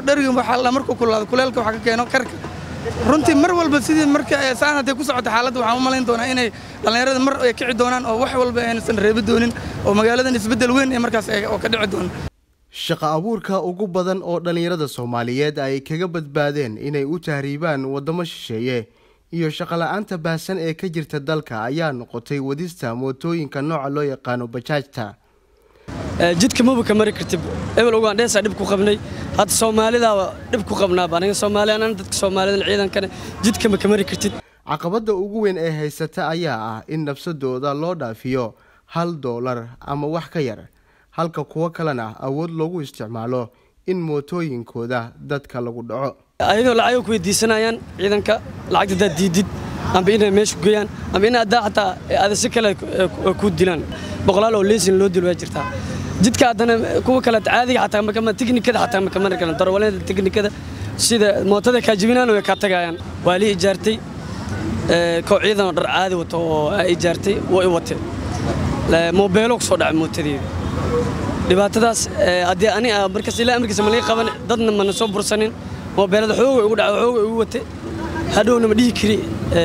dhariga waxaa la markuu kululaado kuleelka waxaa ka keeno karka runtii mar walba sidii marka saan hadday ku socoto xaaladda waxaan u malayn doonaa inay dhallinyarada mar ay kici doonaan oo wax walba aynusan reebi doonin oo magaaladan isbeddel weyn ee markaas oo ka dhici doona shaqo abuurka ugu badan oo dhallinyarada soomaaliyeed ay kaga badbaadeen inay u tahriibaan waddamo shisheeye iyo shaqola'aanta baahsan ee ka jirta dalka ayaa noqotay wadista mootooyinka nooca loo yaqaano bajaajta jidka maba ka mari kartid ebel ugandheesaa dhib ku qabnay hadda soomaalidaaba dhib ku qabnaaba aniga soomaali anana dadka soomaalidan ciidankana jidka ma ka mari kartid caqabadda ugu weyn ee haysata ayaa ah in nafsadooda loo dhaafiyo hal doolar ama wax ka yar halka kuwo kalena awood loogu isticmaalo in mootooyinkooda dadka lagu dhaco ayagoo lacagay ku weydiisanayaan ciidanka lacagta haddaad diidid amba inay meesha geeyaan amba in haddaa xataa ada si kale ku dilaan boqolaal oo leesin loo dilo waa jirtaa jidka haddana kuwa kale caadiga xataa makama tiknikada xataa ma kamari karan darwalada tiknikada sida mootada kaajibinaan way kaa tagayaan waa lii ijaartay koo ciidan oo dhar caadi wato oo ijaartay waa i wate moobeelo kusoo dhacay mootadeeda dhibaatadaas haddii ani markaas ilaa amarkiisa ma laga qaban dadna mana soo bursanin moobeelada xooga igu dhaca xooga igu wate hadhowna ma dhihi kari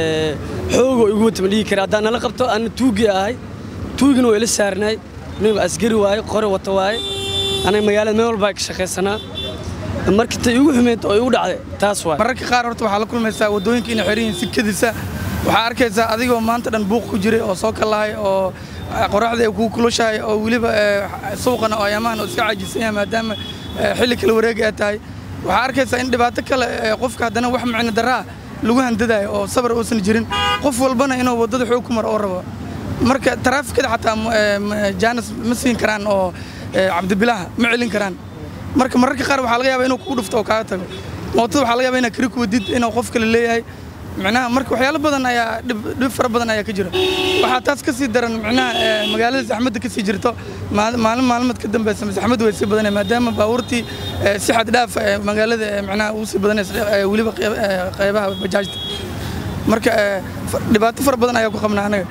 xooga igu wate ma dhihi kari haddaan nala qabto ana tuugi ahay tuugina waa ila saarnaay anigu asgari waaye qore wata waaye aniga magaalada meel walbaa ka shaqaysanaa marka ta igu xumeyd oo igu dhacday taas waay mararka qaar horta waxaa la kulmaysaa waddooyinka inay xiran yihiin sikadiisa waxaa arkaysaa adigoo maanta dhan buuq ku jiray oo soo kalahay oo qoraxda ay kuu kulushahay oo weliba suuqana oo ayamaan oo iska cajisan yahay maadaama xilli kala wareegi ay tahay waxaa arkaysaa in dhibaato kale qofka haddana wax micno daraa lagu handadayo oo sabar uusan jirin qof walbana inuu waddada xoog ku maro oo rabo marka taraafikada xataa jaanis ma siin karaan oo cabdibilaha ma celin karaan marka mararka qaar waxaa laga yaabaa inuu kugu dhufto oo kaaga tago mootada waxaa laga yaabaa inaad kari ku wadid inuu qof kale leeyahay micnaha marka waxyaalo badan ayaa dhib fara badan ayaa ka jira waxaa taas ka sii daran micnaha magaalada saxmadda ka sii jirto maalin maalmad ka dambeysa saxmaddu way sii badanaya maadaama baabuurtii si xad dhaaf magaalada micnaha ugu sii badanaysa weliba qaybaha bajaajta marka dhibaato fara badan ayaa ku qabnaa anaga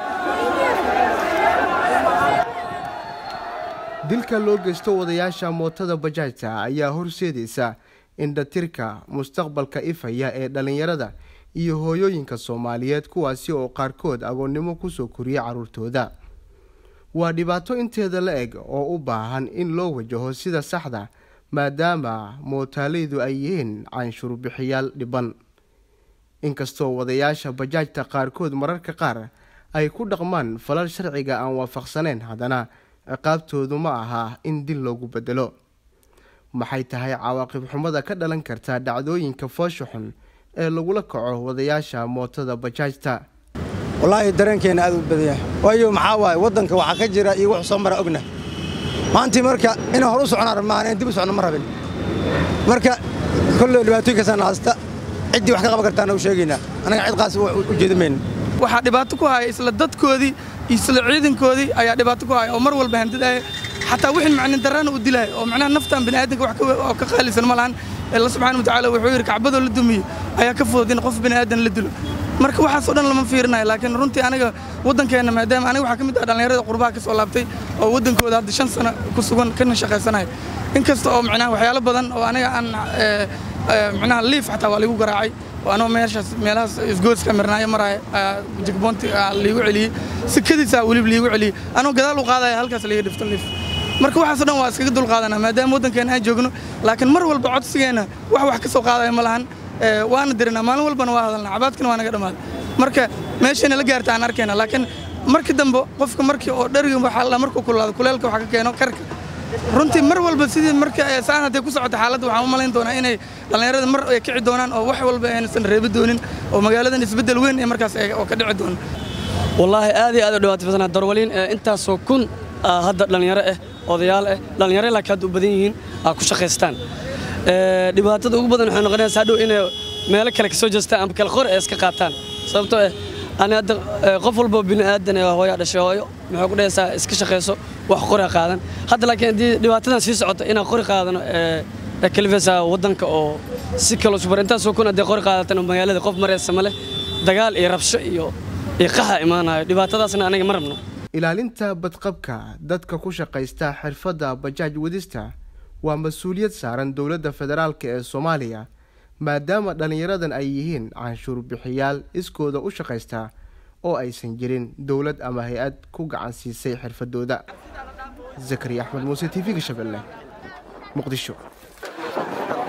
dilka loo geysto wadayaasha mootada bajaajta ayaa horseedaysa indhatirka mustaqbalka ifaya ee dhallinyarada iyo hooyooyinka soomaaliyeed kuwaasi oo qaarkood agoonnimo kusoo koriya carruurtooda waa dhibaato inteeda la eg oo u baahan in loo wajaho sida saxda maadaama mootaaleydu ay yihiin canshuurbixiyaal dhiban inkastoo wadayaasha bajaajta qaarkood mararka qaar ay ku dhaqmaan falal sharciga aan waafaqsaneyn haddana ciqaabtoodu ma aha in dil loogu bedelo maxay tahay cawaaqib xumada ka dhalan karta dhacdooyinka foosha xun ee lagula kaco wadayaasha mootada bajaajta wallaahi dareenkeena aad u badanya waayo maxaa waaye waddanka waxaa ka jira iyo wax soo mara ogna maantii marka inaan hor u socnaan rabnaan in dib u socno ma rabin marka kolley dhibaatooyinkaasaan haysta ciddii wax ka qaban kartaana u sheegaynaa annaga cid qaas u jeedi mayno waxaa dhibaato ku haya isla dadkoodii isla ciidankoodii ayaa dhibaato ku haya oo mar walba handadaaya xataa wixii macnin darrana u dilaya oo macnaha naftan bini'aadanka wax oo ka qaalisan ma lahan alla subxaana watacaala wuxuu yidhi kacbadoo la dumiyo ayaa ka fudud in qof bini'aadan la dilo marka waxaas oo dhan lama fiirinayo laakiin runtii aniga waddankeenna maadaama aniga waxaa ka mid ah dhallinyarada qurbaha ka soo laabtay oo waddankooda hadda shan sano ku sugan kana shaqaysanaya inkasta oo macnaha waxyaalo badan oo aniga aan macnaha liif xataa waa liigu garaacay oo anoo meeshaas meelahaas isgooska mirnaayo maraya jigboonti liigu celiyey sikadiisaa weliba liigu celiyey anoo gadaal u qaadaya halkaas liiga dhifto liif marka waxaasoo dhan waa iskaga dul qaadanaa maadaama waddankeena aan joogno laakiin mar walba codsigeenna wax wax ka soo qaadaya ma lahan waana dirinaa maalin walbana waa hadalnaa cabaadkana waa naga dhammaaday marka meeshayna la gaarta aan arkayna laakiin markii dambe qofka markii oo dhariga waxaa la markuu kululaado kuleelka waxaa ka keeno karka runtii mar walba sidii marka saan hadday ku socoto xaaladda waxaan u malayn doonaa inay dhallinyarada mar ay kici doonaan oo wax walba aynusan reebi doonin oo magaaladan isbeddel weyn ee markaas oo ka dhici doona wallaahi aad iyo aad u dhibaato badanaa darwaliin intaasoo kun hadda dhallinyaro ah odayaal ah dhallinyaro laakiin hadda u badan yihiin aa ku shaqaystaan dhibaatada ugu badan waxay noqonaysaa hadhow inay meelo kale ka soo jeestaan ama kale qor ay iska qaataan sababtoo ah ani hadda qof walba bini aadan ee hooyaa dhashay hooyo maxay ku dhahaysaa iska shaqayso wax qori qaadan hadda laakiin haddii dhibaatadan sii socoto inaan qori qaadano ee kalifaysaa waddanka oo si kale subar intaasoo kun haddii qori qaadatan magaalada qof maraysa ma leh dagaal iyo rabsho iyo iyo qaxa imaanayo dhibaatadaasna aniga ma rabno ilaalinta badqabka dadka ku shaqaysta xirfadda bajaaj wadista waa mas-uuliyad saaran dowladda federaalk ee soomaaliya maadaama dhallinyaradan ay yihiin canshuur bixiyaal iskooda u shaqaysta oo aysan jirin dowlad ama hay-ad ku gacan siisay xirfadooda zakariya axmed muuse t v-ga shabeelle muqdisho